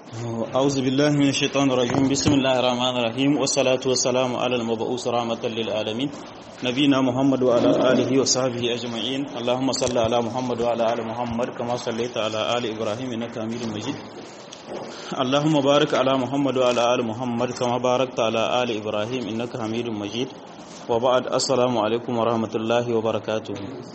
أعوذ بالله من الشيطان الرجيم بسم الله الرحمن الرحيم والصلاة والسلام على المبعوث رحمة للعالمين نبينا محمد وعلى آله وصحبه أجمعين اللهم صل على محمد وعلى آل محمد كما صليت على آل إبراهيم إنك حميد مجيد اللهم بارك على محمد وعلى آل محمد كما باركت على آل إبراهيم إنك حميد مجيد وبعد السلام عليكم ورحمة الله وبركاته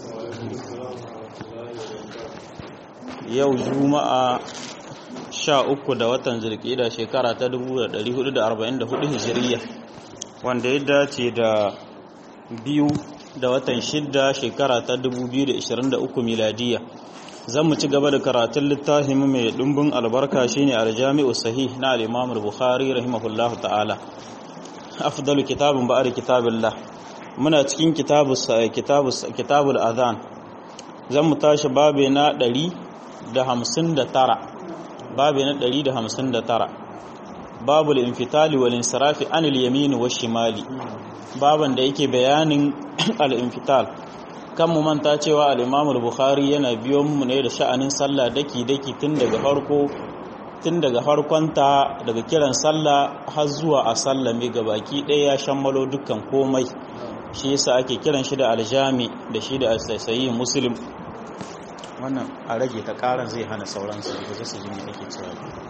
yau juma'a sha uku da watan zirkida shekara ta 1444 hijiriya wanda ya dace da biyu da watan shidda shekara ta 2023 miladiya zan mu ci gaba da karatun littafin mai dumbin albarka shine aljami'u sahih na al-imam al-bukhari rahimahullahu ta'ala afdalu kitabun ba'da kitabillah muna cikin kitabus kitabus kitabul adhan zan mu tashi babe na da hamsin da tara babu na ɗari da hamsin da tara babu al'infitali wal insirafi an yamini wa shimali baban da yake bayanin al'infital kan mu manta cewa al'imamul bukhari yana biyo mu ne da sha'anin sallah daki-daki tun daga farko tun daga farkonta daga kiran sallah har zuwa a sallame ga baki ɗaya ya shammalo dukkan komai shi yasa ake kiran shi da aljami da shi da sayi muslim wannan a rage ta karan zai hana sauransu da zai su jini ake cewa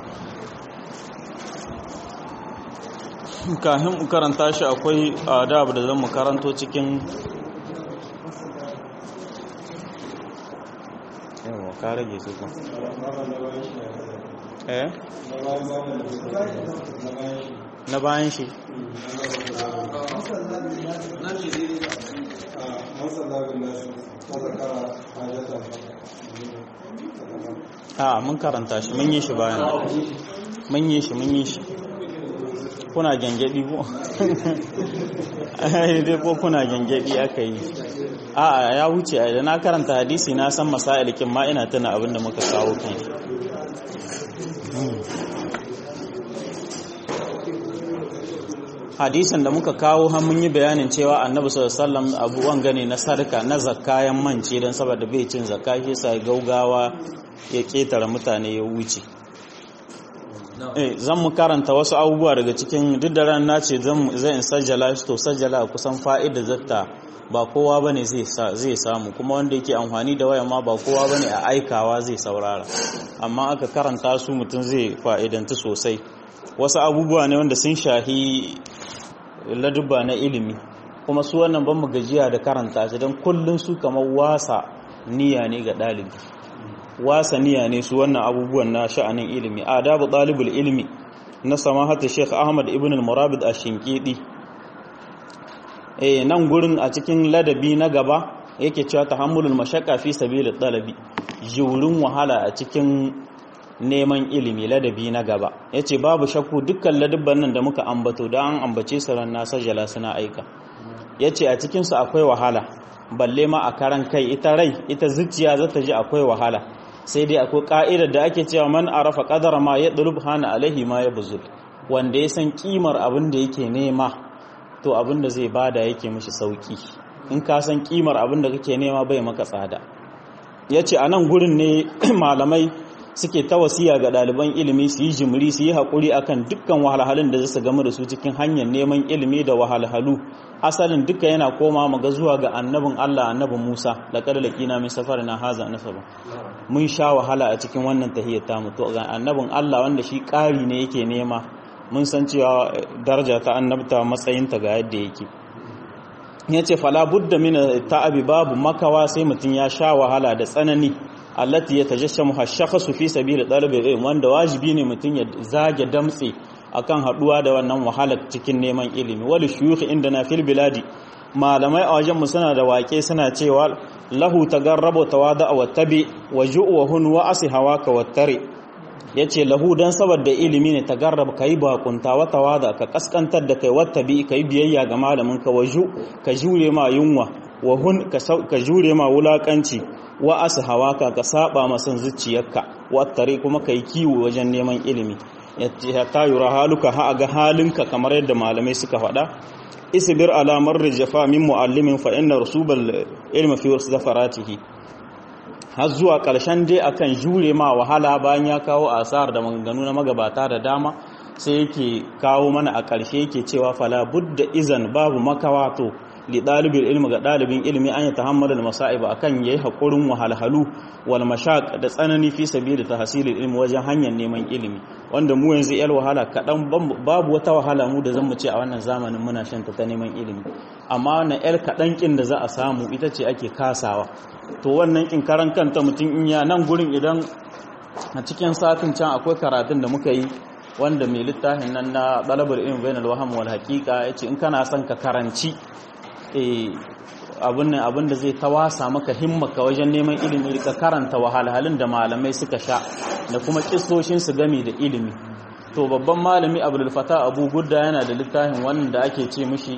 kahin karanta shi akwai adab da zan mu karanto cikin yawa ka rage su kan eh na bayan shi a mun karanta shi mun yi shi bayan mun yi shi mun yi shi kuna gyangyaɗi ko dai ko kuna gyangyaɗi aka yi a ya wuce da na karanta hadisi na san masailikin ma ina tuna abin da muka kawo kan shi hadisin da muka kawo har mun yi bayanin cewa annabi sallallahu alaihi wasallam abuwan gane na sarka na zakkayan mance don saboda bai cin zakka shi sai gaugawa ya ketare mutane ya wuce eh zan mu karanta wasu abubuwa daga cikin duk da ran na ce zan zan sajjala shi to sajjala kusan fa'ida zatta ba kowa bane zai zai samu kuma wanda yake amfani da waya ma ba kowa bane a aikawa zai saurara amma aka karanta su mutum zai fa'idanta sosai wasu abubuwa ne wanda sun shahi ladubba na ilimi kuma su wannan ban mu gajiya da karanta shi don kullun su kamar wasa niyya ne ga ɗalibi wasa niyya ne su wannan abubuwan na sha'anin ilimi adabu ɗalibul ilimi na samahata sheikh ahmad ibn al-murabid a shinkidi eh nan gurin a cikin ladabi na gaba yake cewa tahammulul mashaqqa fi sabilit talabi jurin wahala a cikin neman ilimi ladabi na gaba ya ce babu shakku dukkan ladabban nan da muka ambato da an ambace su ran nasa jala suna aika ya ce a cikinsu akwai wahala balle ma a karan kai ita rai ita zuciya za ta ji akwai wahala sai dai akwai ka'idar da ake cewa man arafa qadara ma ya dulub hana alaihi ma ya buzul wanda ya san kimar abin da yake nema to abin da zai bada yake mishi sauki in ka san kimar abin da kake nema bai maka tsada ya ce a nan gurin ne malamai suke ta wasiya ga ɗaliban ilimi su yi jimri su yi haƙuri akan dukkan wahalhalun da zasu gamu da su cikin hanyar neman ilimi da wahalhalu asalin duka yana koma maga zuwa ga annabin Allah annabin Musa da kada laqina min safarina haza nasaba mun sha wahala a cikin wannan tahiyyar ta mutu ga annabin Allah wanda shi ƙari ne yake nema mun san cewa daraja ta annabta matsayinta ga yadda yake yace fala budda min ta'abi babu makawa sai mutum ya sha wahala da tsanani allati yatajassamu hashakhasu fi sabili talabil ilm wanda wajibi ne mutum ya zage damtse akan haduwa da wannan wahalar cikin neman ilimi wal shuyukh indana fil biladi malamai a wajen mu suna da wake suna cewa lahu tagarrabu tawada wa tabi wa ju'u hun wa asi hawaka wa tari yace lahu dan saboda ilimi ne tagarrab kai bakunta wa tawada ka kaskantar da kai wa tabi kai biyayya ga malamin ka waju ka jure ma yunwa wa hun ka jure ma wulakanci wa asu hawaka ka saba masan zuciyarka wattare kuma kai kiwo wajen neman ilimi ya ta yura haluka ha ga halinka kamar yadda malamai suka faɗa isbir ala marri jafa min muallimin fa inna rusubal ilmi fi zafaratihi har zuwa ƙarshen dai akan jure ma wahala bayan ya kawo asar da maganganu na magabata da dama sai yake kawo mana a ƙarshe yake cewa fala budda izan babu makawa to li ɗalibin ilmi ga ɗalibin ilmi an yi tahammalin masa'ib akan yayi haƙurin wahalhalu wal mashaq da tsanani fi sabili tahsilil ilmi wajen hanyar neman ilimi wanda mu yanzu yar wahala kaɗan babu wata wahala mu da zan mu ce a wannan zamanin muna shan ta neman ilimi amma wannan yar kaɗan kin da za a samu ita ce ake kasawa to wannan kin karan kanta mutum in ya nan gurin idan a cikin satin can akwai karatun da muka yi wanda mai littafin nan na ɗalabar ilmi bainal waham wal haqiqa yace in kana son ka karanci abin da zai tawasa maka himmaka wajen neman ilimi ka karanta wahalhalun da malamai suka sha da kuma kistoshin su gami da ilimi to babban malami abdul fata abu gudda yana da littafin wannan da ake ce mishi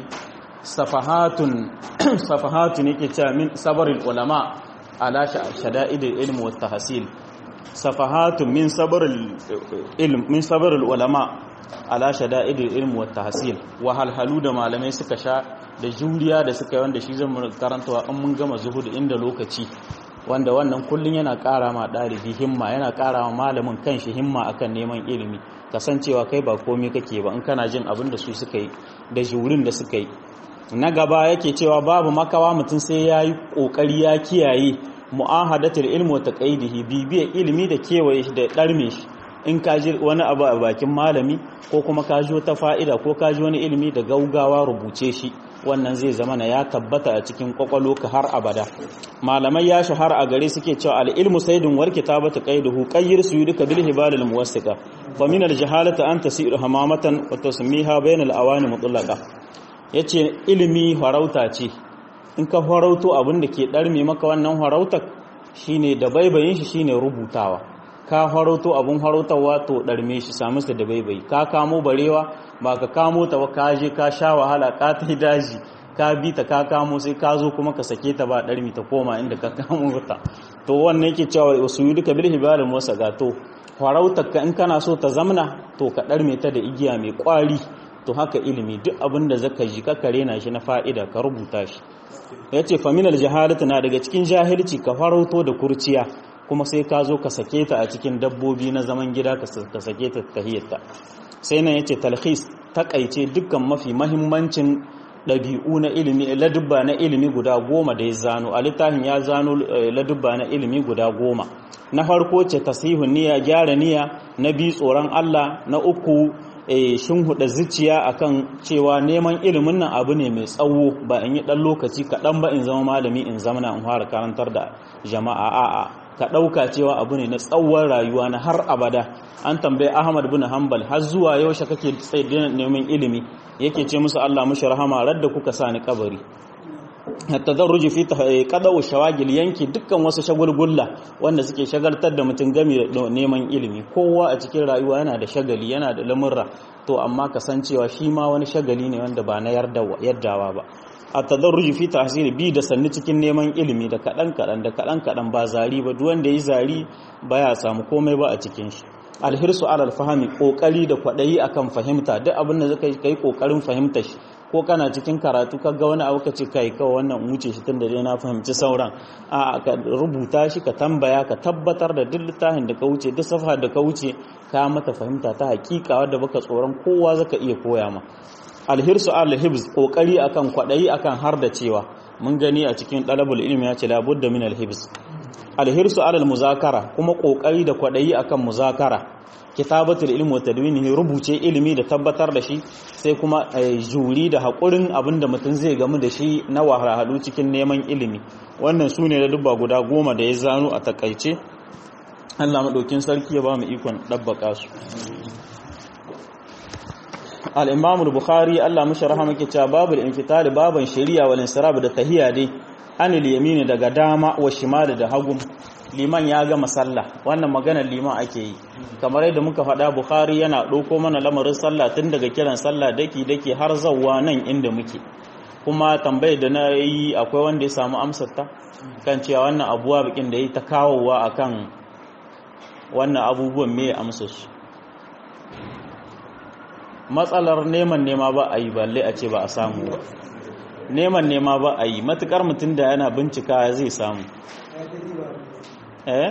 safahatun safahatun yake cewa min sabarul ulama ala shada'idil ilmi wat tahsil safahatun min sabarul ilm min sabarul ulama ala shada'idil ilmi wat tahsil wahalhalu da malamai suka sha da juriya da suka yi wanda shi zan karantawa in mun gama zuhudu inda lokaci wanda wannan kullum yana ƙara ma ɗalibi himma yana ƙara ma malamin kanshi himma akan neman ilimi kasancewa kai ba komai kake ba in kana jin abin da su suka yi da jurin da suka yi na gaba yake cewa babu makawa mutum sai ya yi ƙoƙari ya kiyaye mu'ahadatul ilmi wa taqaidihi bibiya ilimi da kewaye shi da ɗarme shi in ka ji wani abu a bakin malami ko kuma ka ji wata fa'ida ko ka ji wani ilimi da gaugawa rubuce shi wannan zai zama na ya tabbata a cikin kwakwalo ka har abada malamai ya shahara a gare suke cewa al-ilmu saydun war kitabatu qayduhu qayyir suyuduka bil hibalil muwassiqa fa min al-jahalati an tasiru hamamatan wa tasmiha bayna al-awani mutlaqa yace ilimi farauta ce in ka farauto abin da ke darme maka wannan farautar shine da baibayin shi shine rubutawa ka farauto abun farautawa to darme shi samu da baibayi ka kamo barewa ba ka kamo ta ba ka je ka sha wahala ka ta daji ka bi ta ka kamo sai ka zo kuma ka sake ta ba ɗarmi ta koma inda ka kamo ta to wannan yake cewa wasu yi duka bil hibalin wasa gato farautar ka in kana so ta zamna to ka ɗarme ta da igiya mai ƙwari to haka ilimi duk abin da zaka ji ka kare na shi na fa'ida ka rubuta shi ya ce faminal jahalatu na daga cikin jahilci ka farauto da kurciya kuma sai ka zo ka sake ta a cikin dabbobi na zaman gida ka sake ta tahiyyarta sai nan yace talhis takaice dukkan mafi mahimmancin ɗabi'u na ilimi ladubba na ilimi guda goma da ya zano a littafin ya zano ladubba na ilimi guda goma na farko ce tasihun niyya gyara niyya na biyu tsoron Allah na uku shin huda zuciya akan cewa neman ilimin nan abu ne mai tsawo ba in yi ɗan lokaci kaɗan ba in zama malami in zama na in fara karantar da jama'a a'a ka ɗauka cewa abu ne na tsawon rayuwa na har abada an tambaye ahmad bin hanbal har zuwa yaushe kake tsaye neman ilimi yake ce musu allah mushi rahama radda kuka sa ni kabari hatta zan ruji fi kadawu shawagil yanki dukkan wasu shagulgulla wanda suke shagaltar da mutum game da neman ilimi kowa a cikin rayuwa yana da shagali yana da lamurra to amma kasancewa shi ma wani shagali ne wanda ba na yardawa ba a tadarruji fi tahsili bi da sanni cikin neman ilimi da kadan kadan da kadan kadan ba zari ba duk wanda yi zari baya samu komai ba a cikin shi alhirsu alal fahmi kokari da kwadayi akan fahimta duk abin da zaka kai kokarin fahimta shi ko kana cikin karatu kaga wani abu ka ce kai kawai wannan wuce shi tunda dai na fahimci sauran a ka rubuta shi ka tambaya ka tabbatar da duk littafin da ka wuce duk safa da ka wuce ka mata fahimta ta hakika wadda baka tsoron kowa zaka iya koya ma alhirsu alhibz kokari akan kwadayi akan har da cewa mun gani a cikin talabul ilmi ya ce labudda min alhibz alhirsu alal muzakara kuma kokari da kwadayi akan muzakara kitabatul ilmi wa tadwinihi rubuce ilimi da tabbatar da shi sai kuma juri da hakurin abinda mutum zai gamu da shi na wahalhalu cikin neman ilimi wannan sune da dubba guda goma da ya zano a takaice Allah madaukin sarki ya ba mu ikon dabbaka su al-imam al-bukhari Allah mashi rahama ke cewa babul infitali baban shari'a wal insirab da tahiyya dai anil yamini daga dama wa shimali da hagu liman ya gama sallah wannan maganar liman ake yi kamar yadda muka faɗa bukhari yana ɗauko mana lamarin sallah tun daga kiran sallah daki daki har zawwa nan inda muke kuma tambayar da na yi akwai wanda ya samu amsar ta kan cewa wannan abuwa bikin da yi ta kawowa akan wannan abubuwan me amsar su matsalar neman nema ba a yi balle a ce ba a samu ba neman nema ba a yi matukar mutum da yana bincika zai samu eh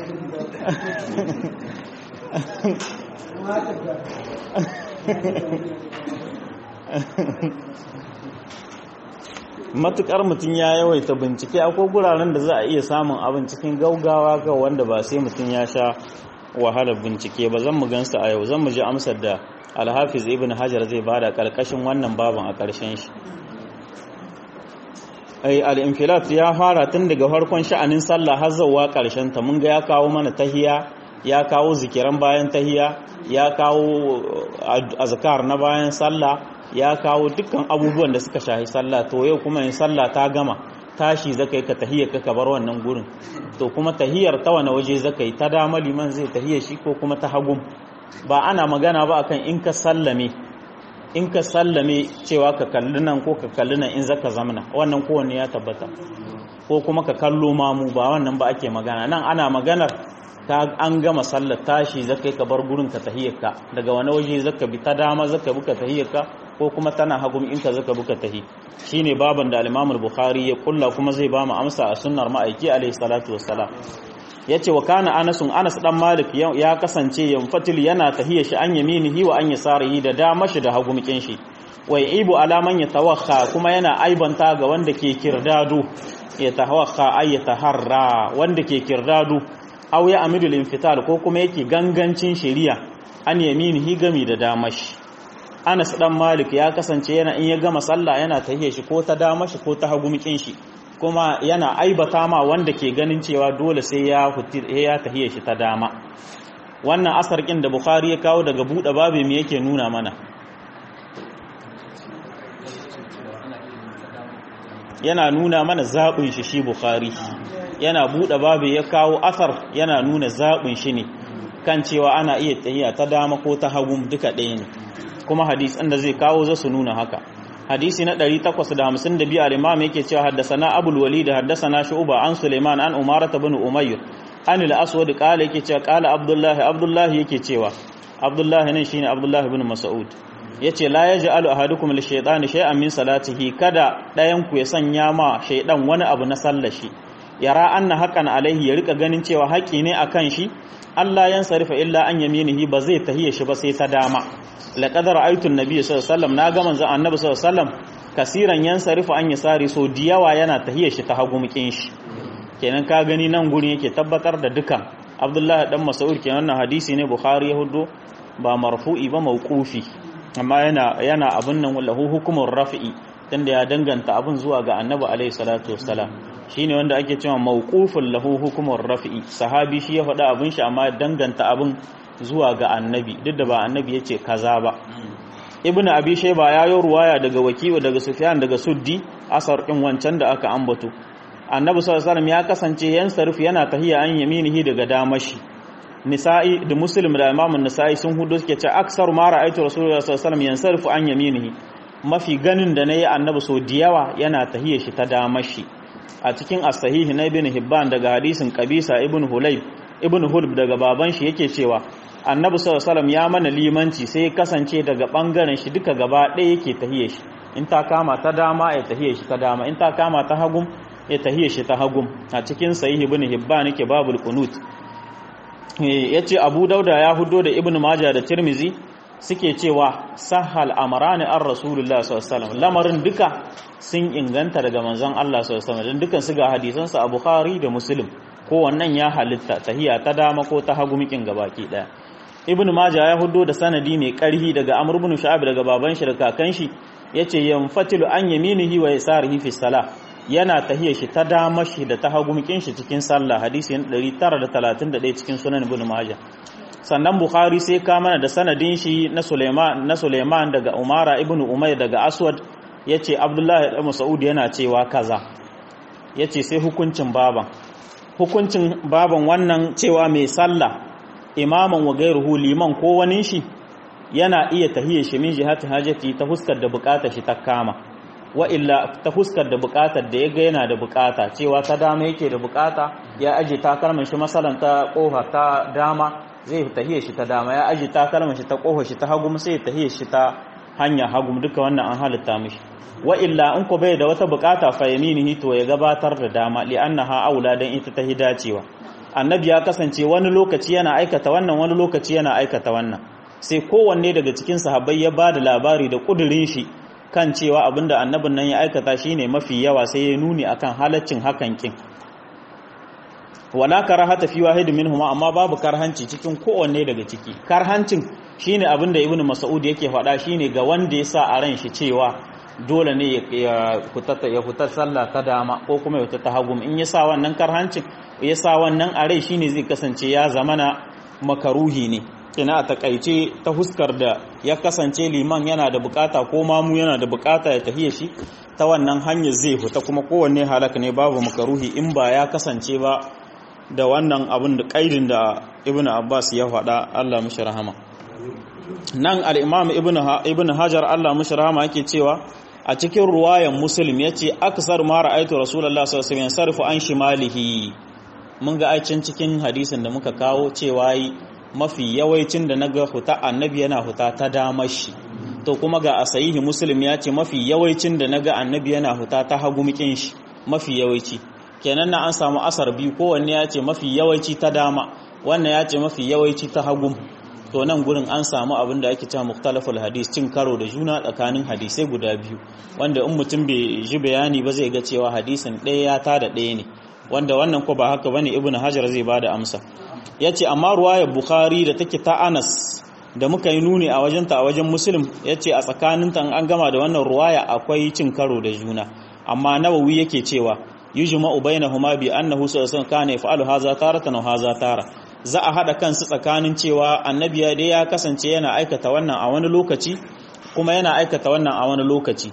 matukar mutum ya yawaita bincike akwai guraren da za a iya samun abin cikin gaugawa ga wanda ba sai mutum ya sha wahalar bincike ba zan mu gansu a yau zan mu ji amsar da alhafiz ibn hajar zai bada karkashin wannan baban a karshen shi ai al-infilat ya fara tun daga farkon sha'anin sallah har zuwa karshen ta mun ga ya kawo mana tahiya ya kawo zikiran bayan tahiya ya kawo azkar na bayan sallah ya kawo dukkan abubuwan da suka shahi sallah to yau kuma in sallah ta gama tashi zaka yi ka tahiyar ka bar wannan gurin to kuma tahiyar ta wani waje zaka yi ta dama liman zai tahiyar shi ko kuma ta hagum ba ana magana ba akan in ka sallame in ka sallame cewa ka kalli nan ko ka kalli nan in zaka zamana wannan kowanne ya tabbata ko kuma ka kallo mamu ba wannan ba ake magana nan ana maganar ta an gama sallar tashi zaka yi ka bar gurin ka tahiyyarka daga wani waje zaka bi ta dama zaka bi ka tahiyyarka ko kuma tana hagum in ka zaka bi ka tahi shine baban da al-Imam al-Bukhari ya kulla kuma zai ba mu amsa a sunnar ma'aiki alaihi salatu wassalam yace wa kana Anas Anas dan Malik ya kasance yanfatil yana tahiyya shi an yaminihi wa an yasarihi da dama shi da hagumkin shi wai ibu alaman ya tawakha kuma yana aibanta ga wanda ke kirdado ya tawakha ay taharra wanda ke kirdado aw ya amidul infital ko kuma yake gangancin shari'a an yaminihi gami da damashi Anas dan Malik ya kasance yana in ya gama sallah yana tahiye shi ko ta damashi ko ta hagumikin shi kuma yana aibata ma wanda ke ganin cewa dole sai ya hutti ya tahiye shi ta dama wannan asar kin da Bukhari ya kawo daga bude babu me yake nuna mana yana nuna mana zaɓin shi shi Bukhari yana buɗe babu ya kawo asar yana nuna zaɓin shi ne kan cewa ana iya tahiya ta dama ko ta hagu duka ɗaya ne kuma hadisan da zai kawo za su nuna haka hadisi na 852 al-imam yake cewa haddasana abul walid haddasana shu'ba an suleiman an umarata bin umayr an al-aswad qala yake cewa qala abdullah abdullah yake cewa abdullah ne shine abdullah bin mas'ud yace la yaj'alu ahadukum li shaytani shay'an min salatihi kada ɗayan ku ya sanya ma shaydan wani abu na sallar shi yara anna haqqan alaihi ya rika ganin cewa haƙi ne akan shi Allah yan sarifa illa an yaminihi ba zai tahiye shi ba sai ta dama laqad ra'aytu an-nabiy sallallahu alaihi wasallam naga manzon annabi sallallahu alaihi wasallam kasiran yan sarifa an yasari so diyawa yana tahiye shi ta hagu mukin shi kenan ka gani nan gurin yake tabbatar da dukan Abdullahi dan Mas'ud kenan wannan hadisi ne Bukhari ya hudo ba marfu'i ba mauqufi amma yana yana abun nan lahu hukumur rafi'i tunda ya danganta abun zuwa ga annabi alaihi salatu wassalam shine wanda ake cewa mawqufun lahu hukumur rafi'i sahabi shi ya faɗa abin shi amma danganta abin zuwa ga annabi duk da ba annabi yace kaza ba ibn abi shayba ya yi ruwaya daga wakiwa daga sufyan daga suddi asar din wancan da aka ambato annabi sallallahu alaihi wasallam ya kasance yan sarf yana tahiya an yaminihi daga damashi nisa'i da muslim da imam an-nisa'i sun hudu suke ce aksar ma ra'aytu rasulullahi sallallahu alaihi wasallam yansarfu an yaminihi mafi ganin da nayi annabi so diyawa yana tahiya shi ta damashi a cikin as-sahihi na ibn hibban daga hadisin qabisa ibn hulayb ibn hulb daga baban shi yake cewa annabi sallallahu alaihi ya mana limanci sai ya kasance daga bangaren shi duka gaba ɗaya yake tahiye shi in ta kama ta dama ya tahiye shi ta dama in ta kama ta hagum ya tahiye shi ta hagum a cikin sahihi ibn hibban yake babul qunut yace abu dauda ya hudo da ibn majah da tirmizi suke cewa sahal amrani ar rasulullah sallallahu alaihi lamarin duka sun inganta daga manzon Allah sallallahu alaihi wasallam dukan su ga hadisansa a bukhari da muslim ko wannan ya halitta tahiya ta dama ko ta hagu mikin gabaki daya ibn majah ya hudo da sanadi mai karhi daga amr ibn shu'aib daga baban shi da kakan shi yace yanfatilu an yaminihi wa yasarihi fi salah yana tahiya shi ta dama shi da ta hagu mikin shi cikin sallah hadisi 931 cikin sunan ibn majah sannan bukhari sai ka mana da sanadin shi na suleiman na suleiman daga umara ibn umayr daga aswad yace abdullahi ibn mas'ud yana cewa kaza yace sai hukuncin baban hukuncin baban wannan cewa mai sallah imaman wa gairuhu liman ko wani shi yana iya tahiyya shi min jihati hajati ta huskar da bukatar shi ta kama wa illa ta huskar da bukatar da yaga yana da bukata cewa ta dama yake da bukata ya aje takalman shi masalan ta kofa ta dama zai tahiyya shi ta dama ya aje takalman shi ta kofa shi ta hagu sai tahiyya shi ta hanya hagu duka wannan an halitta mishi wa illa in ko bai da wata bukata fa yaminihi to ya gabatar da dama li annaha aula dan ita ta hidacewa annabi ya kasance wani lokaci yana aikata wannan wani lokaci yana aikata wannan sai kowanne daga cikin sahabbai ya ba da labari da kudirin shi kan cewa abinda annabin nan ya aikata shine mafi yawa sai ya nuni akan halaccin hakan kin wala karahata fi wahid minhuma amma babu karhanci cikin kowanne daga ciki karhancin shine abinda ibnu mas'ud yake faɗa shine ga wanda ya sa a ran shi cewa dole ne ya fita ya fita sallah ta dama ko kuma ya fita ta hagu in ya sa wannan karhancin ya sa wannan a rai shine zai kasance ya zamana makaruhi ne kina a takaice ta huskar da ya kasance liman yana da bukata ko mamu yana da bukata ya tafiye shi ta wannan hanyar zai fita kuma kowanne halaka ne babu makaruhi in ba ya kasance ba da wannan abin da kaidin da ibn abbas ya faɗa allah mishi rahama nan al'imam ibn hajar allah mishi rahama yake cewa a cikin ruwayan muslim ya ce aksar mara aitu rasulallah sallallahu alaihi sarfu an shimalihi mun ga aicin cikin hadisin da muka kawo cewa mafi yawaicin da naga huta annabi yana huta ta damar shi to kuma ga a sahihi muslim ya ce mafi yawaicin da naga annabi yana huta ta hagu mikin shi mafi yawanci kenan na an samu asar biyu kowanne ya ce mafi yawanci ta dama wannan ya ce mafi yawanci ta hagu to nan gurin an samu abin da ake cewa muktalaful hadis cin karo da juna tsakanin hadisai guda biyu wanda in mutum bai ji bayani ba zai ga cewa hadisin ɗaya ya tada ɗaya ne wanda wannan ko ba haka bane ibnu hajar zai bada amsa yace amma ruwayar bukhari da take ta anas da muka yi nuni a wajenta a wajen muslim yace a tsakaninta an gama da wannan ruwaya akwai cin karo da juna amma nawawi yake cewa yujma'u bainahuma bi annahu sallallahu alaihi wasallam kana yaf'alu hadha taratan wa hadha tara za a hada kansu tsakanin cewa annabi ya dai ya kasance yana aikata wannan a wani lokaci kuma yana aikata wannan a wani lokaci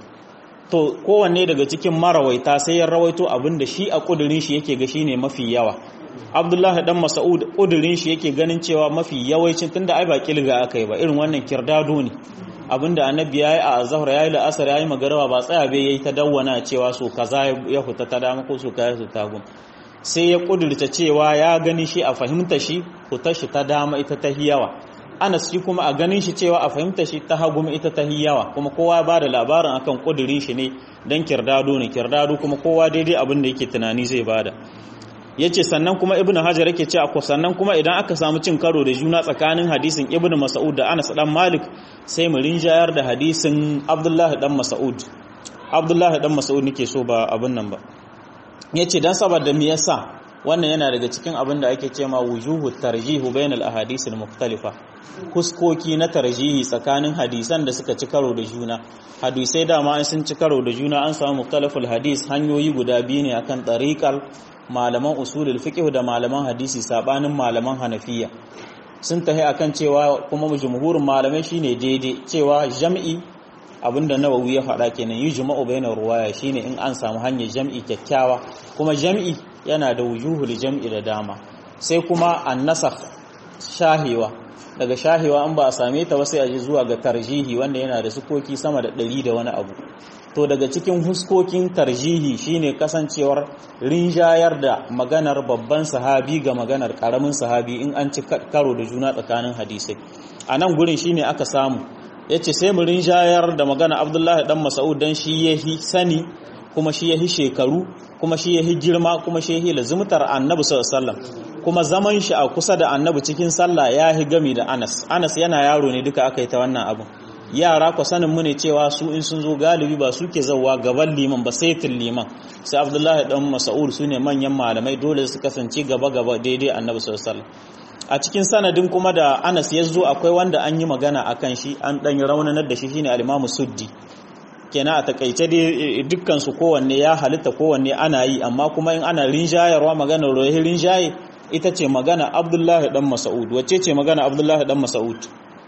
to kowanne daga cikin marawaita sai ya rawaito abin da shi a kudirin shi yake ga shine mafi yawa abdullahi dan mas'ud kudirin shi yake ganin cewa mafi yawancin tunda ai ba kilga aka yi ba irin wannan kirdado ne abinda annabi yayi a azhar yayi la'asar yayi magarawa ba tsaya bai yayi ta dawwana cewa so kaza ya fita ta dama ko so kaza su tagun sai ya kudirta cewa ya gani shi a fahimta shi fitar shi ta dama ita ta hiyawa anas shi kuma a ganin shi cewa a fahimta shi ta hagu ita ta hiyawa kuma kowa ba da labarin akan kudirin shi ne dan kirdado ne kirdado kuma kowa daidai abin da yake tunani zai bada yace sannan kuma ibnu hajar yake cewa ko sannan kuma idan aka samu cin karo da juna tsakanin hadisin ibnu mas'ud da anas dan malik sai mu rinjayar da hadisin abdullahi dan mas'ud abdullahi dan mas'ud nake so ba abin nan ba yace dan saboda me yasa wannan yana daga cikin abin da ake cewa wujuhu tarjihu bainal ahadith al-mukhtalifa huskoki na tarjihi tsakanin hadisan da suka ci karo da juna hadisai dama an sun ci karo da juna an samu mukhtalaful hadis hanyoyi guda biyu ne akan tariqal malaman usulul fiqh da malaman hadisi sabanin malaman hanafiya sun tahi akan cewa kuma jumhurin malamai shine daidai cewa jam'i abinda nawawi ya faɗa kenan yi juma'u bainar ruwaya shine in an samu hanyar jam'i kyakkyawa kuma jam'i yana da wujuhul jam'i da dama sai kuma annasakh shahewa daga shahewa an ba a same ta ba sai a ji zuwa ga tarjihi wanda yana da sukoki sama da ɗari da wani abu to daga cikin huskokin tarjihi shine kasancewar rinjayar da maganar babban sahabi ga maganar karamin sahabi in an ci karo da juna tsakanin hadisai a nan gurin shine aka samu ya ce sai mu rinjayar da magana abdullahi dan mas'ud dan shi ya hi sani kuma shi ya hi shekaru kuma shi ya hi girma kuma shi ya hi lazumtar annabi sallallahu kuma zaman shi a kusa da annabi cikin sallah ya hi gami da anas anas yana yaro ne duka aka yi ta wannan abu yara ku sanin mu ne cewa su in sun zo galibi ba suke zauwa gaban liman ba saitin liman sai abdullahi dan mas'ud su ne manyan malamai dole su kasance gaba gaba daidai annabi sallallahu a cikin sanadin kuma da anas ya zo akwai wanda an yi magana a kan shi an ɗanyi raunanar da shi shine alimamu suddi kenan a takaice dai dukkan su kowanne ya halitta kowanne ana yi amma kuma in ana rinjayarwa maganar rohi rinjaye ita ce magana abdullahi dan mas'ud wacce ce magana abdullahi dan mas'ud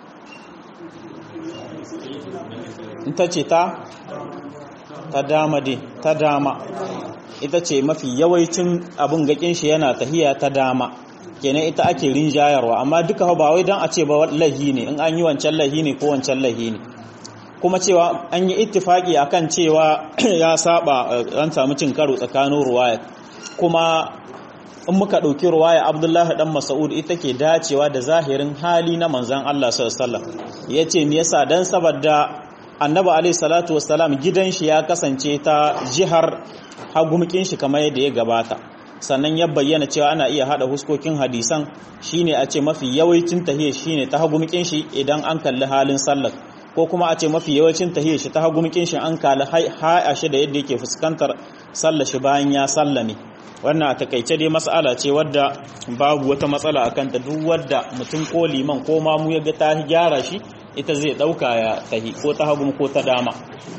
ita ce ta ta dama dai ta dama ita ce mafi yawancin abin gakin shi yana tahiya ta dama kenan ita ake rinjayarwa amma duka ba wai dan a ce ba lahi ne in an yi wancan lahi ne ko wancan lahi ne kuma cewa an yi ittifaki akan cewa ya saba an samu cin karo tsakanin ruwaya kuma in muka ɗauki ruwaya abdullahi dan mas'ud ita ke dacewa da zahirin hali na manzan Allah sallallahu alaihi wasallam yace me yasa dan saboda annabi alaihi salatu wassalam gidan shi ya kasance ta jihar hagumkin shi kamar yadda ya gabata sannan ya bayyana cewa ana iya hada huskokin hadisan shine a ce mafi yawancin tahiyya shine ta hagumkin shi idan an kalli halin sallar ko kuma a ce mafi yawancin tahiyya shi ta hagumkin shi an kalli haya shi da yadda yake fuskantar sallar shi bayan ya sallame wannan a takaice dai mas'ala ce wadda babu wata matsala akan ta duk wadda mutum ko liman ko mamu ya ga ta gyara shi ita zai dauka ya tahi ko ta hagu ko ta dama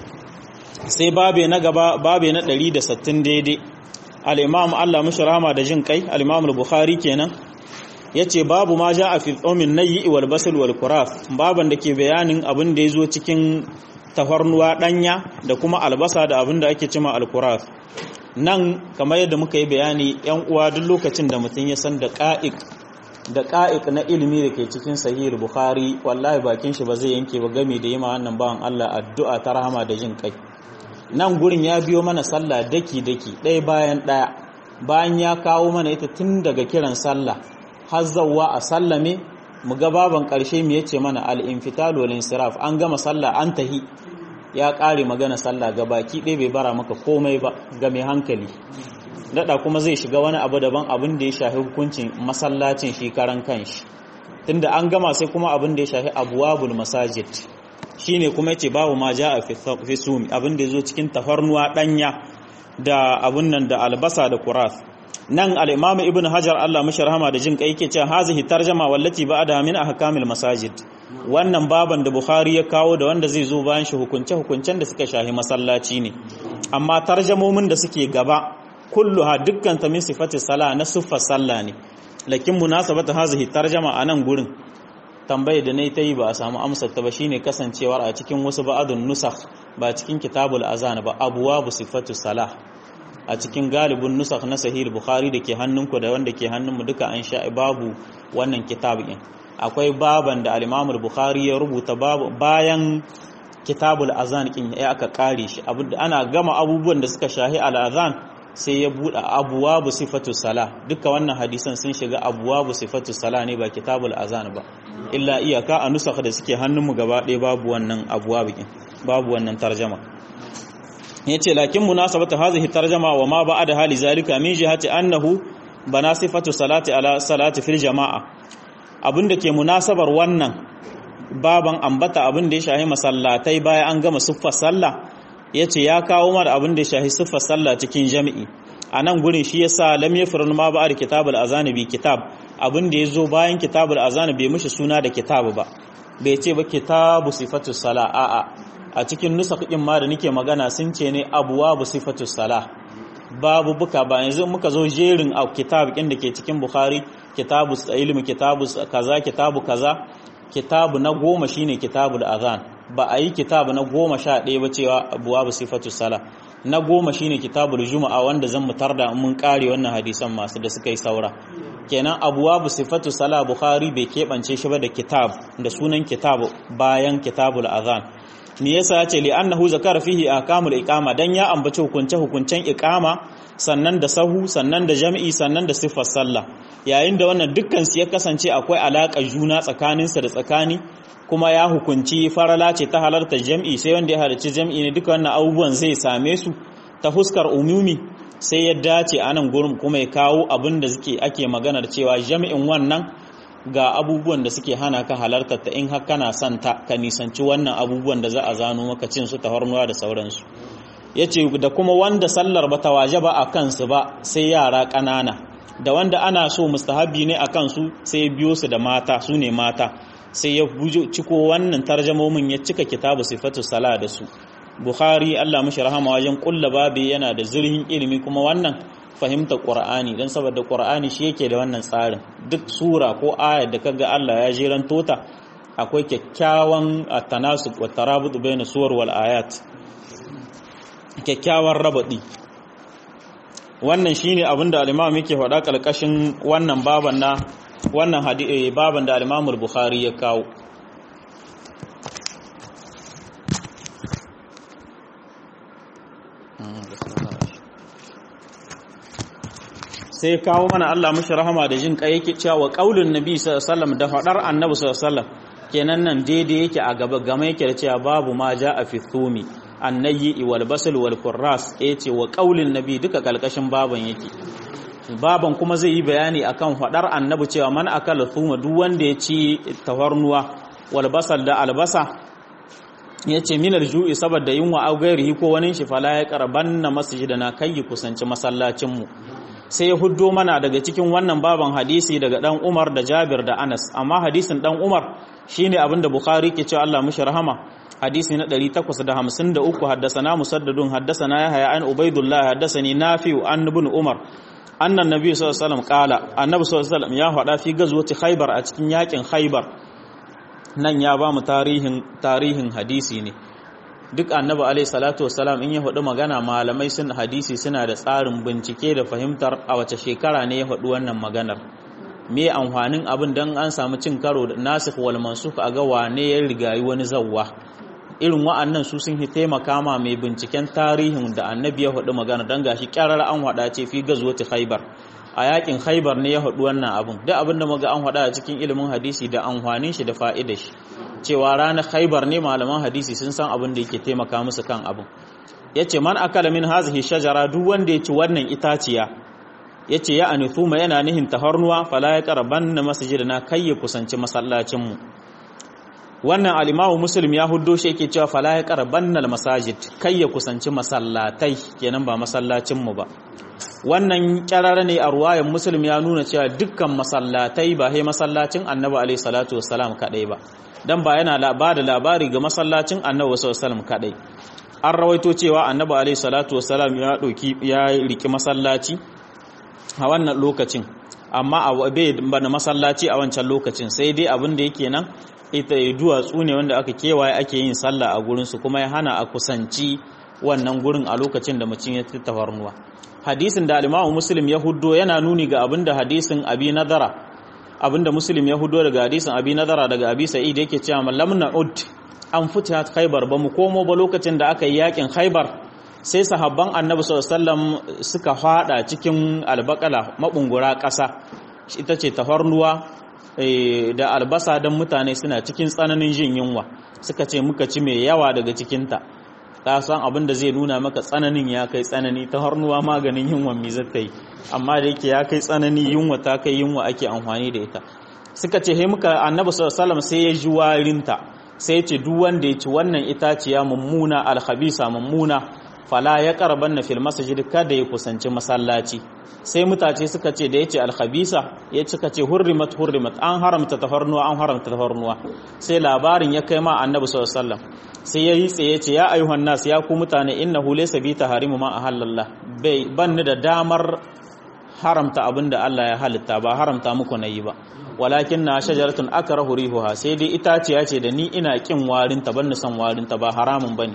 sai babe na gaba babe na 160 daidai al-imam Allah mishi rahama da jin kai al-imam al-bukhari kenan yace babu ma ja a fi tsomin nayi wal basal wal kuraf baban da ke bayanin abin da yazo cikin tafarnuwa danya da kuma albasa da abin da ake cima al-kuraf nan kamar yadda muka yi bayani yan uwa duk lokacin da mutum ya san da qa'iq da qa'iq na ilimi da ke cikin sahih bukhari wallahi bakin shi ba zai yanke ba game da yima wannan bawan Allah addu'a ta rahama da jin kai nan gurin ya biyo mana sallah daki daki ɗaya bayan ɗaya bayan ya kawo mana ita tun daga kiran sallah har zawwa a sallame mu ga baban ƙarshe mu yace mana al-infital wal insiraf an gama sallah an tahi ya ƙare magana sallah ga baki ɗaya bai bara maka komai ba ga mai hankali daɗa kuma zai shiga wani abu daban abin da ya shafi hukuncin masallacin shi karan kanshi tunda an gama sai kuma abin da ya shafi abwabul masajid shine kuma yace babu ma ja'a fi sumi abin da yazo cikin tafarnuwa danya da abun nan da albasa da kuras nan al-imam ibn hajar Allah mashi rahama da jin kai yake cewa hazihi tarjama wallati ba'da min ahkamil masajid wannan baban da bukhari ya kawo da wanda zai zo bayan shi hukunce hukuncen da suka shahi masallaci ne amma tarjamomin da suke gaba kulluha dukkan ta min sifati sala na siffar sallah ne lakin munasabata hazihi tarjama anan gurin tambayar da nayi ta yi ba a samu amsar ta ba shine kasancewar a cikin wasu ba'adun nusakh ba cikin kitabul azan ba abwabu sifatu salah a cikin galibin nusakh na sahih bukhari da ke hannunku da wanda ke hannunmu duka an sha babu wannan kitabin akwai baban da al-imam bukhari ya rubuta bayan kitabul azan kin ya aka kare shi ana gama abubuwan da suka shahi al-azan sai ya buɗe abuwabu sifatu sala duka wannan hadisan sun shiga abuwabu sifatu sala ne ba kitabul azan ba illa iyaka a nusakh da suke hannunmu gaba ɗaya babu wannan abuwabu babu wannan tarjama yace lakin munasabatu hadhihi tarjama wa ma ba'da hali zalika min jihati annahu bana sifatu salati ala salati fil jama'a abinda ke munasabar wannan baban ambata abin da ya shahi masallatai bayan an gama siffar sallah ya ce ya kawo mara abin da ya shahi siffar sallah cikin jami'i a nan gurin shi yasa lam yafrun ma ba'ar kitabul azani bi kitab abin da ya zo bayan kitabul azani bai mishi suna da kitab ba bai ce ba kitabu sifatu sala a'a a cikin nusakh din ma da nake magana sun ce ne abwabu sifatu sala babu buka ba yanzu muka zo jerin a kitab din da ke cikin bukhari kitabu ilmi kitabu kaza kitabu kaza kitabu na goma shine kitabul azan ba a yi kitabu na goma sha ɗaya ba cewa abuwa ba sifatu sala na goma shine kitabul juma'a wanda zan mutar da mun kare wannan hadisan masu da suka yi saura kenan abuwa ba sifatu sala bukhari bai keɓance shi ba da kitab da sunan kitab bayan kitabul azan me yasa ya ce li annahu zakara fihi ahkamul iqama dan ya ambaci hukunce hukuncen iqama sannan da sahu sannan da jami'i sannan da siffar sallah yayin da wannan dukkan su ya kasance akwai alaka juna tsakaninsa da tsakani kuma ya hukunci farala ce ta halarta jam'i sai wanda ya halarci jam'i ne duka wannan abubuwan zai same su ta huskar umumi sai ya dace a nan gurin kuma ya kawo abin da suke ake maganar cewa jami'in wannan ga abubuwan da suke hana ka halartar ta in har kana son ta ka nisanci wannan abubuwan da za a zano maka cin su tafarnuwa da sauransu ya ce da kuma wanda sallar ba ta waje ba a kansu ba sai yara ƙanana da wanda ana so mustahabi ne a kansu sai biyo su da mata su ne mata sai ya ciko wannan tarjamomin ya cika kitabu sifatu sala da su bukhari Allah mashi rahama wajen kulla babi yana da zurhin ilimi kuma wannan fahimta qur'ani dan saboda qur'ani shi yake da wannan tsarin duk sura ko aya da kaga Allah ya jiran tota akwai kyakkyawan at-tanasub wa tarabut bayna suwar wal ayat kyakkyawan rabadi wannan shine abinda al-imam yake faɗa kalkashin wannan baban na wannan baban da al bukhari ya kawo sai kawo mana Allah mashi rahama da jin kai yake cewa qaulun nabi sallallahu da fadar annabi sallallahu kenan nan daidai yake a gaba game yake da cewa babu ma a fi thumi annayi wal basal wal qurras yace wa qaulin nabi duka kalkashin baban yake baban kuma zai yi bayani akan fadar annabi cewa man akala thuma duk wanda ya ci tawarnuwa wal basal da albasa yace minar ju'i saboda yunwa au gairihi ko wani shi fala ya qarbanna masjidana kai kusanci masallacin mu sai ya huddo mana daga cikin wannan baban hadisi daga dan Umar da Jabir da Anas amma hadisin dan Umar shine abinda Bukhari ke cewa Allah mushi rahama hadisi na 853 haddasana musaddadun haddasana yahya an ubaidullah haddasani nafi'u an ibn umar annan nabi sallallahu alaihi wasallam qala annabi sallallahu alaihi wasallam ya faɗa fi gazwati khaybar a cikin yakin khaybar nan ya ba mu tarihin tarihin hadisi ne duk annabi alaihi salatu wasalam in ya faɗi magana malamai sun hadisi suna da tsarin bincike da fahimtar a wace shekara ne ya faɗi wannan maganar me amfanin abin dan an samu cin karo da nasikh wal mansukh a ga wane ya rigayi wani zawwa irin wa'annan su sun taimaka ma mai binciken tarihin da annabi ya faɗi magana don gashi kyarar an haɗa ce fi gazuwati khaibar a yakin khaibar ne ya haɗu wannan abin duk abin da muga an haɗa a cikin ilimin hadisi da amfanin shi da fa'idar shi cewa ranar khaibar ne malaman hadisi sun san abin da yake taimaka musu kan abin yace man akala min hazihi shajara duk wanda ya ci wannan itaciya yace ya anithuma yana nihin taharnuwa fala ya qarabanna masjidana kai ya kusanci masallacin mu wannan alimamu muslim ya huddo shi yake cewa fala ya qarabannal masajid kai ya kusanci masallatai kenan ba masallacinmu ba wannan kyarara ne a ruwayan muslim ya nuna cewa dukkan masallatai ba sai masallacin annabi alaihi salatu wassalam kadai ba dan ba yana ba da labari ga masallacin annabi sallallahu alaihi wasallam kadai an rawaito cewa annabi alaihi salatu wassalam ya dauki ya riki masallaci a wannan lokacin amma a bai da masallaci a wancan lokacin sai dai abin da yake nan ita duwatsu ne wanda aka kewaye ake yin sallah a gurinsu kuma ya hana a kusanci wannan gurin a lokacin da mutum ya tafarnuwa hadisin da alimamu muslim ya huddo yana nuni ga abin da hadisin abi nadara abin da muslim ya huddo daga hadisin abi nadara daga abi sa'id yake cewa mallam na'ud an fita khaybar ba mu komo ba lokacin da aka yi yakin khaybar sai sahabban annabi sallallahu alaihi wasallam suka fada cikin albakala mabungura ƙasa ita ce tafarnuwa da albasa don mutane suna cikin tsananin jin yunwa suka ce muka ci mai yawa daga cikinta ka san abin da zai nuna maka tsananin ya kai tsanani ta harnuwa maganin yunwa mi zata yi amma da yake ya kai tsanani yunwa ta kai yunwa ake amfani da ita suka ce he muka annabi sallallahu sai ya ji warinta sai ya ce duk wanda ya ci wannan itaciya mummuna alhabisa mummuna fala ya karban na fil masajid kada ya kusanci masallaci sai mutace suka ce da yace alkhabisa ya suka ce hurrimat hurrimat an haramta tafarnuwa an haramta tafarnuwa sai labarin ya kai ma annabi sallallahu alaihi wasallam sai yayi tsaye ce ya ayyuhan nas ya ku mutane innahu laysa bi taharimu ma ahallallah bai banni da damar haramta abinda Allah ya halitta ba haramta muku nayi ba walakin na shajaratun akrahu rihuha sai dai itaciya ce da ni ina kin warinta ban san warinta ba haramun bane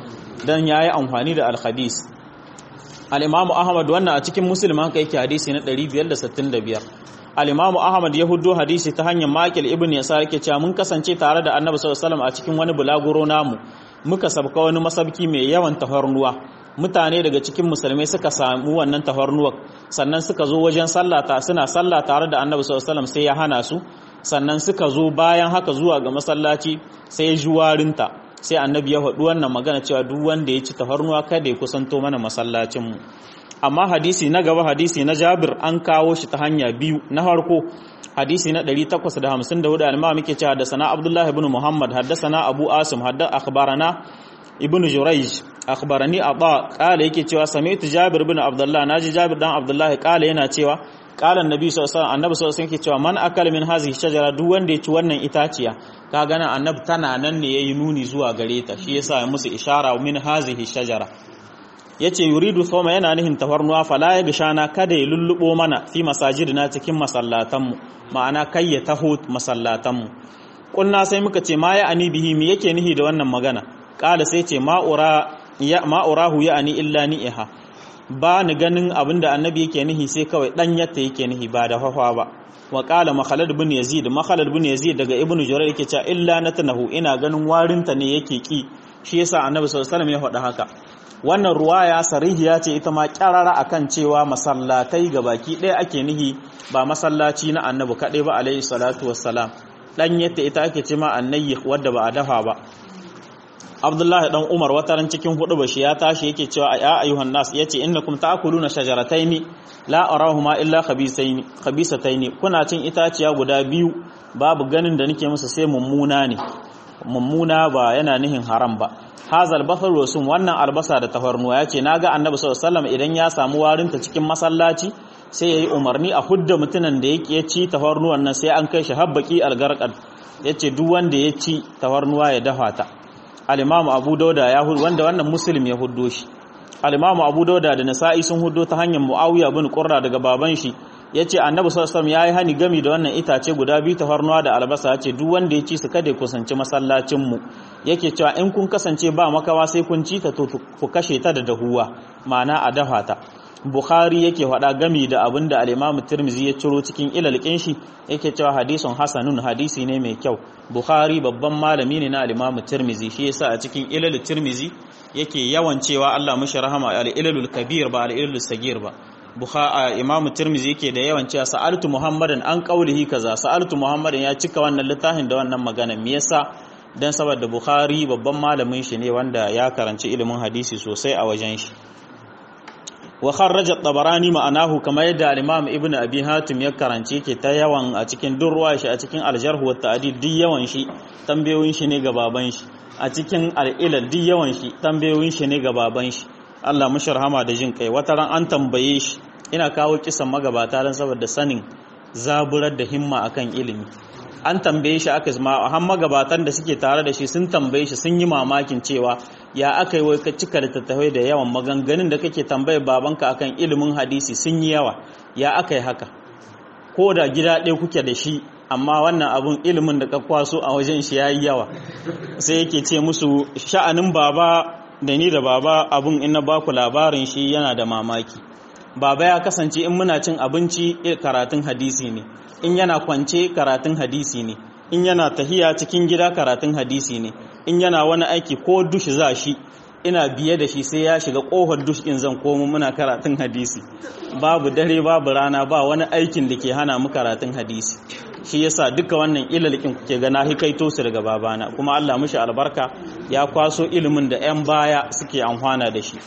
dan yayi amfani da al-hadis al-imam ahmad wannan a cikin muslim haka yake hadisi na 565 al-imam ahmad ya huddo hadisi ta hanyar makil ibn yasa yake cewa mun kasance tare da annabi sallallahu alaihi wasallam a cikin wani bulaguro namu muka sabka wani masabki mai yawan tafarnuwa mutane daga cikin musulmai suka samu wannan tafarnuwar sannan suka zo wajen sallata suna sallah tare da annabi sallallahu alaihi wasallam sai ya hana su sannan suka zo bayan haka zuwa ga masallaci sai ya juwarinta sai annabi ya faɗi wannan magana cewa duk wanda ya ci tafarnuwa kada ya kusanto mana masallacinmu amma hadisi na gaba hadisi na jabir an kawo shi ta hanya biyu na farko hadisi na 854 al-imam muke cewa da sana abdullahi ibn muhammad haddasana abu asim hadda akhbarana ibn jurayj akhbarani aba qala yake cewa sami'tu jabir ibn abdullah naji jabir dan abdullah qala yana cewa qala annabi sallallahu alaihi wasallam annabi sallallahu alaihi wasallam yake cewa man akala min hazihi shajara duk wanda ya ci wannan itaciya ka gana annabi tana nan ne yayi nuni zuwa gare ta shi yasa ya musu ishara min hazihi shajara yace yuridu thawma yana nihin tafarnuwa fala ya gishana kada ya lullubo mana fi masajidina cikin masallatanmu ma'ana kai ya taho masallatanmu kunna sai muka ce ma ya ani bihi me yake nihi da wannan magana kala sai ce ma'ura ya ma'urahu ya ani illa ni'iha ba ni ganin abinda annabi yake nihi sai kawai dan yatta yake nihi ba da hawa ba wa qala makhalad ibn yazid makhalad ibn yazid daga ibn jurayr yake cewa illa natnahu ina ganin warinta ne yake ki shi yasa annabi sallallahu alaihi wasallam ya faɗa haka wannan ruwaya sarihiya ce ita ma kyarara akan cewa masallatai ga baki ɗaya ake nihi ba masallaci na annabi kaɗai ba alaihi salatu wassalam dan yadda ita ake ce ma annayi wadda ba a dafa ba Abdullahi dan Umar wataran cikin hudu bashi ya tashi yake cewa ya ayyuhan nas yace innakum ta'kuluna shajarataini la arahuma illa khabisaini khabisataini kuna cin itaciya guda biyu babu ganin da nake musu sai mummuna ne mummuna ba yana nihin haram ba hazal basar wasum wannan albasa da tafarnuwa yace naga annabi sallallahu alaihi wasallam idan ya samu warinta cikin masallaci sai yayi umarni a hudda mutunan da yake ci tafarnuwan nan sai an kai shi habbaki algarqad yace duk wanda ya ci tafarnuwa ya dafa ta al-imamu abu dauda ya hudu wanda wannan muslim ya huddo shi al-imamu abu dauda da nasa'i sun huddo ta hanyar muawiya bin qurra daga baban shi yace annabi sallallahu alaihi wasallam yayi hani gami da wannan itace guda biyu tafarnuwa da albasa yace duk wanda ya ci su kada ya kusanci masallacin mu yake cewa in kun kasance ba makawa sai kun ci ta to ku kashe ta da dahuwa ma'ana a dafa ta Bukhari yake faɗa gami da abin da al-Imam Tirmidhi ya ciro cikin ilalkin shi yake cewa hadisun hasanun hadisi ne mai kyau Bukhari babban malami ne na al-Imam Tirmidhi shi yasa a cikin ilal Tirmidhi yake yawan cewa Allah mushi rahama al-ilalul kabir ba al-ilalul sagir ba Bukhari Imam Tirmidhi yake da yawan cewa sa'altu Muhammadan an qaulihi kaza sa'altu Muhammadan ya cika wannan littafin da wannan magana me yasa dan saboda Bukhari babban malamin shi ne wanda ya karanci ilimin hadisi sosai a wajen shi wa kharraja tabarani ma'anahu kamar yadda al-imam ibnu abi hatim ya karance ke ta yawan a cikin durwa shi a cikin al-jarh wa ta'dil duk yawan shi tambayoyin shi ne ga baban shi a cikin al-ilal duk yawan shi tambayoyin shi ne ga baban shi Allah musharhama da jin kai wata ran an tambaye shi ina kawo kisan magabata dan saboda sanin zaburar da himma akan ilimi an tambaye shi aka zama har magabatan da suke tare da shi sun tambaye shi sun yi mamakin cewa ya aka yi wai ka cika da tattafai da yawan maganganun da kake tambaye babanka akan ilimin hadisi sun yi yawa ya aka yi haka ko da gida ɗaya kuke da shi amma wannan abun ilimin da ka kwaso a wajen shi ya yi yawa sai yake ce musu sha'anin baba da ni da baba abun in na baku labarin shi yana da mamaki baba ya kasance in muna cin abinci karatun hadisi ne in yana kwance karatun hadisi ne in yana tahiya cikin gida karatun hadisi ne in yana wani aiki ko dush za shi ina biye da shi sai ya shiga kohar dush in zan komo muna karatun hadisi babu dare babu rana ba wani aikin da ke hana mu karatun hadisi shi yasa duka wannan ilalikin kuke ga na hikaito su daga babana kuma Allah mushi albarka ya kwaso ilimin da 'yan baya suke amfana da shi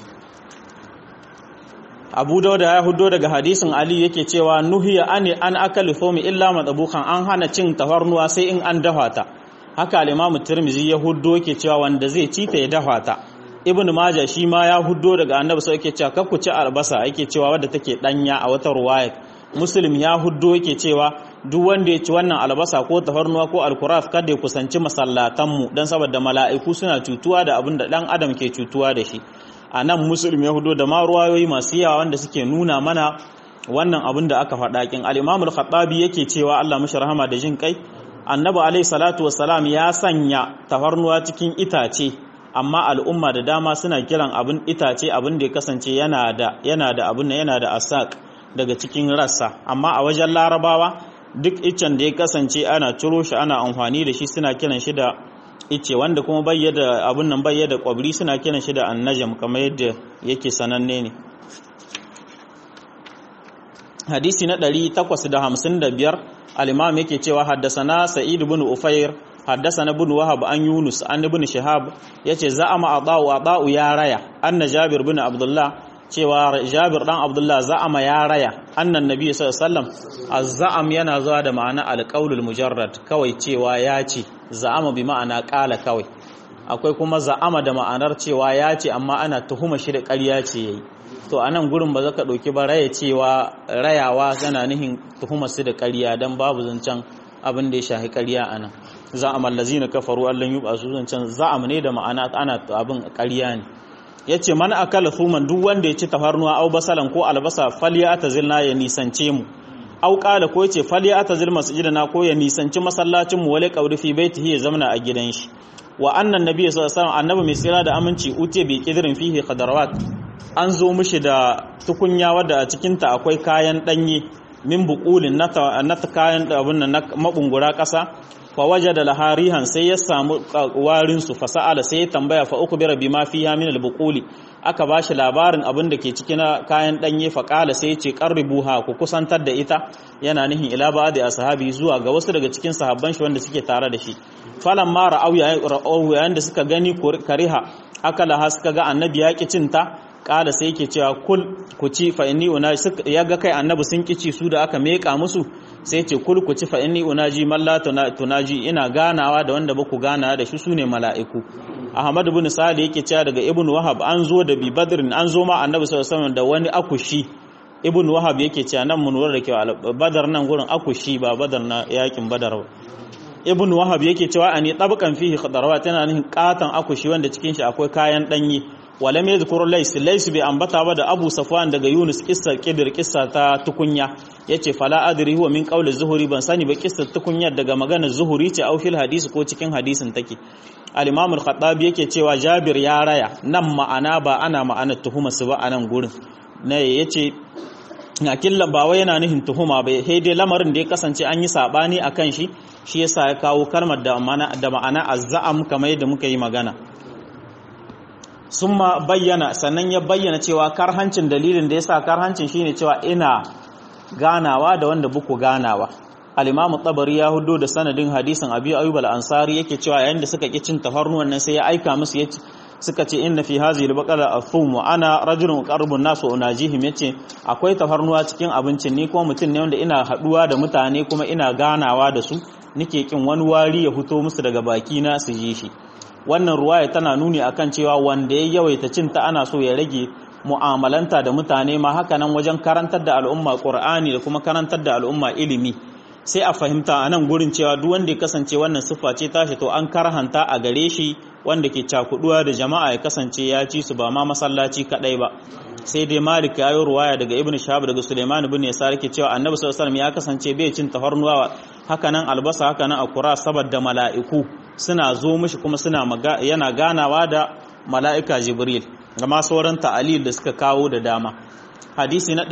abu dauda ya hudo daga hadisin ali yake cewa nuhiya ani an akali fomi illa matsabukan an hana cin tafarnuwa sai in an dafa ta haka al-imamu tirmizi ya hudo yake cewa wanda zai ci ta ya dafa ta ibnu majah shi ma ya hudo daga annabi sai yake cewa kakku ci albasa yake cewa wadda take danya a wata ruwaya muslim ya hudo yake cewa duk wanda ya ci wannan albasa ko tafarnuwa ko alkuraf kada ya kusanci masallatanmu don saboda mala'iku suna cutuwa da abin da dan adam ke cutuwa da shi a nan musulmi ya hudo da ma ruwayoyi masu yawa wanda suke nuna mana wannan abin da aka faɗa kin al-imam al-khattabi yake cewa Allah mashi rahama da jin kai annabi alayhi salatu wassalam ya sanya tafarnuwa cikin itace amma al'umma da dama suna kiran abin itace abin da ya kasance yana da yana da abin yana da asak daga cikin rassa amma a wajen larabawa duk iccen da ya kasance ana ciro shi ana amfani da shi suna kiran shi da ice wanda kuma bayyada abun nan bayyada kwabri suna kiran shi da annajam kamar yadda yake sananne ne hadisi na 855 al-imam yake cewa haddasana sa'id ibn ufayr haddasana ibn wahab an yunus an ibn shihab yace za'ama adau adau ya raya anna jabir ibn abdullah cewa jabir dan abdullah za'ama ya raya annan nabi sallallahu alaihi wasallam az-za'am yana zuwa da ma'ana al-qaulul mujarrad kawai cewa ya ce za'ama bi ma'ana ƙala kawai akwai kuma za'ama da ma'anar cewa ya ce amma ana tuhuma shi da ƙarya ce yayi to a nan gurin ba za ka ɗauki ba raya cewa rayawa yana nihin tuhumar su da ƙarya don babu zancen abin da ya shahi ƙarya a nan za'am allazina kafaru allan yuba su zancen za'am ne da ma'ana ana abin ƙarya ne yace man akala thuman duk wanda ya ci tafarnuwa au basalan ko albasa falya atazilna ya nisance mu au qala ko yace falya atazil masjidana ko ya nisanci masallacin mu wale qawri fi baitihi ya zamana a gidan shi wa annan nabi sallallahu alaihi wasallam annabi mai tsira da aminci utiya bi kidrin fihi khadarawat an zo mishi da tukunya wadda a cikin ta akwai kayan danye min buqulin nata nata kayan abun nan na mabungura kasa fa wajada laharihan sai ya samu warin su fasa'ala sai ya tambaya fa ukbira bima fiha min al-buquli aka bashi labarin abin da ke cikin kayan danye fa qala sai ya ce qarribuha ku kusantar da ita yana nihin ila ba'di ashabi zuwa ga wasu daga cikin sahabban shi wanda suke tare da shi falan ma ra'au yayin da suka gani kariha akala ha suka ga annabi ya ki cinta kala sai yake cewa kul ku ci fa inni una ya ga kai annabi sun kici su da aka meka musu sai ce kul ku ci fa inni unaji man la tunaji ina ganawa da wanda baku gana da shi sune mala'iku ahmad ibn sa'id yake cewa daga ibn wahab an zo da bi badrin an zo ma annabi sallallahu alaihi wasallam da wani akushi ibn wahab yake cewa nan mun lura da kyau badar nan gurin akushi ba badar na yakin badar ba ibn wahab yake cewa ani tabqan fihi khadarawat yana nihin katan akushi wanda cikin shi akwai kayan danye wala mai zikuru lais lais bai ambata ba da abu safwan daga yunus kissa kidir kissa ta tukunya yace fala adri huwa min qawli zuhuri ban sani ba kissa tukunya daga maganar zuhuri ce au fil hadisi ko cikin hadisin take al-imam al-khattabi yake cewa jabir ya raya nan ma'ana ba ana ma'ana tuhuma su ba a nan gurin ne yace akilla ba wai yana nihin tuhuma ba sai dai lamarin da ya kasance an yi sabani akan shi shi yasa ya kawo kalmar da ma'ana da ma'ana azzam kamar yadda muka yi magana sun ma bayyana sannan ya bayyana cewa karhancin dalilin da ya sa karhancin shine cewa ina ganawa da wanda buku ganawa al-imamu tabari ya hudo da sanadin hadisin abi ayyub al-ansari yake cewa yayin da suka ki cin tafarnuwan nan sai ya aika musu yace suka ce inna fi hazihi al-baqara athum wa ana rajulun qarbun nas wa unajihim yace akwai tafarnuwa cikin abincin ni kuma mutum ne wanda ina haduwa da mutane kuma ina ganawa da su nike kin wani wari ya fito musu daga baki na su ji shi wannan ruwaya tana nuni akan cewa wanda ya yawaita cinta ana so ya rage mu'amalanta da mutane ma haka nan wajen karantar da al'umma qur'ani da kuma karantar da al'umma ilimi sai a fahimta a nan gurin cewa duk wanda ya kasance wannan siffa ce tashi to an karhanta a gare shi wanda ke cakuduwa da jama'a ya kasance ya ci su ba ma masallaci kadai ba sai dai malik ya yi ruwaya daga ibn shahab daga suleiman ibn yasar ke cewa annabi sallallahu alaihi ya kasance bai cin tafarnuwa haka nan albasa haka nan akura saboda mala'iku suna zo mishi kuma suna yana ganawa da mala'ika jibril gama sauran ta'alil da suka kawo da dama hadisi na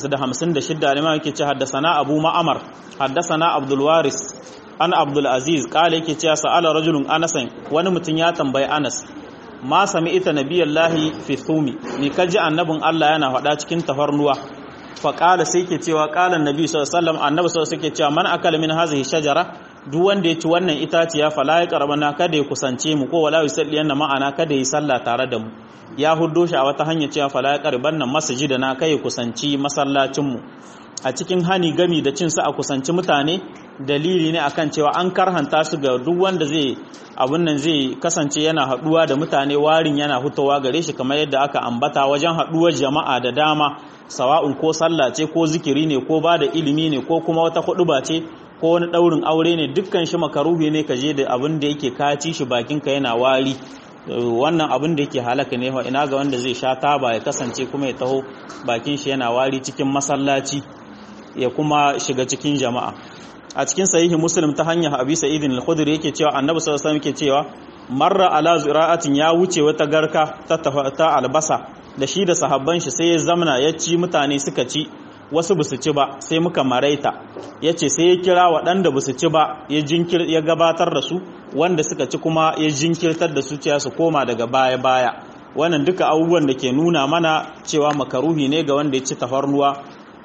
856 alimam yake ce haddasana abu ma'amar haddasana abdul waris an abdul aziz kala yake cewa sa'ala rajulun anasan wani mutum ya tambayi anas ma sami ita nabiyallahi fi thumi ni kaji annabin Allah yana faɗa cikin tafarnuwa fa qala sai ke cewa qala annabi sallallahu alaihi wasallam annabi sallallahu alaihi cewa man akala min hadhihi shajara duk wanda ya ci wannan itaciya fala ya karbana kada ya kusance mu ko wala yusalli yana ma'ana kada ya sallah tare da mu ya huddo shi a wata hanya cewa fala ya karban nan masjida na kai kusanci masallacin mu a cikin hani gami da cin sa a kusanci mutane dalili ne akan cewa an karhanta su ga duk wanda zai abun nan zai kasance yana haduwa da mutane warin yana hutowa gare shi kamar yadda aka ambata wajen haduwar jama'a da dama sawa'un ko sallah ce ko zikiri ne ko ba da ilimi ne ko kuma wata huduba ce ko wani daurin aure ne dukkan shi makaruhi ne ka je da abin da yake kaci shi bakinka yana wari wannan abin da yake halaka ne ina ga wanda zai sha taba ya kasance kuma ya taho bakin shi yana wari cikin masallaci ya kuma shiga cikin jama'a a cikin sahihi muslim ta hanyar abi sa'id al-khudri yake cewa annabi sallallahu alaihi wasallam yake cewa marra ala zira'atin ya wuce wata garka ta ta albasa da shi da sahabban shi sai ya zamna ya ci mutane suka ci wasu basu ci ba sai muka maraita yace sai ya kira waɗanda basu ci ba ya jinkir ya gabatar da su wanda suka ci kuma ya jinkirtar da su cewa su koma daga baya baya wannan duka abubuwan da ke nuna mana cewa makaruhi ne ga wanda ya ci tafarnuwa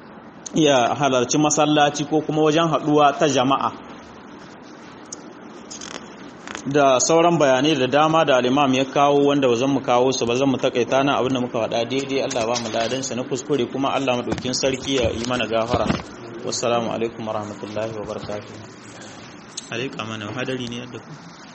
ya halarci masallaci ko kuma wajen haɗuwa ta jama'a da sauran bayanai da dama da alimam ya kawo wanda zan mu kawo su ba zan mu takaita na abinda muka faɗa daidai Allah ba mu ladan na kuskure kuma Allah madaukin sarki ya yi mana gafara wassalamu alaikum warahmatullahi wabarakatuh alaika mana hadari ne yadda ku